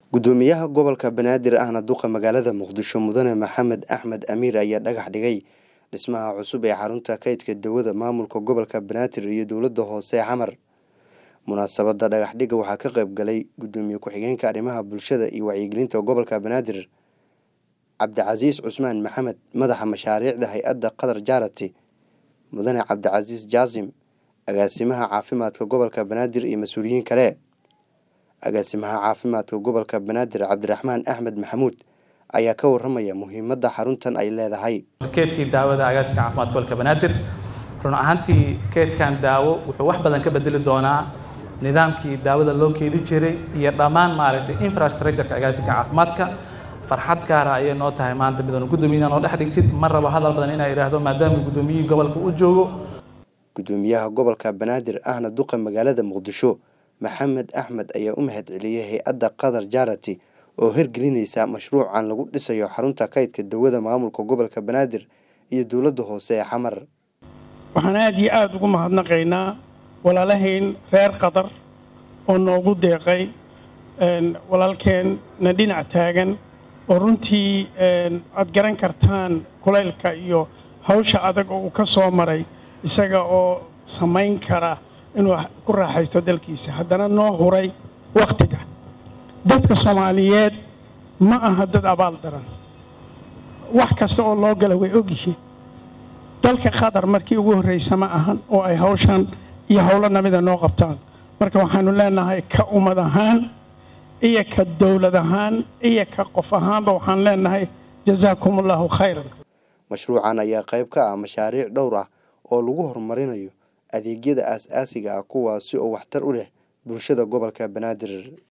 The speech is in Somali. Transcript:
gudoomiyaha gobolka banaadir ahna duqa magaalada muqdisho mudane maxamed axmed amiir ayaa dhagax dhigay dhismaha cusub ee xarunta kaydka dawada maamulka gobolka banaadir iyo dowlada hoose ee xamar munaasabada dhagax dhiga waxaa ka qayb galay gudoomiye ku-xigeenka arrimaha bulshada iyo wacyigelinta gobolka banaadir cabdicasiis cusmaan maxamed madaxa mashaariicda hay-adda qatar jarati mudane cabdicasiis jaasim agaasimaha caafimaadka gobolka banaadir iyo mas-uuliyiin kale agaasimaha caafimaadka gobolka banaadir cabdiraxmaan axmed maxamuud ayaa ka waramaya muhiimadda xaruntan ay leedahay keedkii daawada agaaska caafimaadka gobolka banaadir run ahaantii keedkan daawo wuxuu wax badan ka bedeli doonaa nidaamkii daawada loo keedi jiray iyo dhammaan maaragtay infrastructureka agaasinka caafimaadka farxad gaara ayay noo tahay maanta midan guddoomiyaha noo dhex dhigtid ma rabo hadal badan inaa idhaahdo maadaama guddoomiyihii gobolka u joogo gudoomiyaha gobolka banaadir ahna duqa magaalada muqdisho maxamed axmed ayaa u mahad celiyey hay-adda qatar jarati oo hirgelinaysa mashruucan lagu dhisayo xarunta kaydka dawada maamulka gobolka banaadir iyo dowladda hoose ee xamar waxaan aada iyo aada ugu mahadnaqaynaa walaalahayn reer qatar oo noogu deeqay walaalkeenna dhinac taagan oo runtii aad garan kartaan kulaylka iyo hawsha adag oo uu ka soo maray isaga oo samayn kara inuu ku raaxaysto dalkiisa haddana noo huray wakhtiga dadka soomaaliyeed ma aha dad abaal daran wax kasta oo loo gala way ogyihiin dalka qatar markii ugu horraysa ma ahan oo ay hawshan iyo howlo namida noo qabtaan marka waxaanu leenahay ka ummad ahaan iyo ka dowlad ahaan iyo ka qof ahaanba waxaan leenahay jazaakum allahu khayran mashruucan ayaa qayb ka ah mashaariic dhowr ah oo lagu horumarinayo adeegyada aas-aasiga ah kuwaasi oo waxtar u leh bulshada gobolka banaadir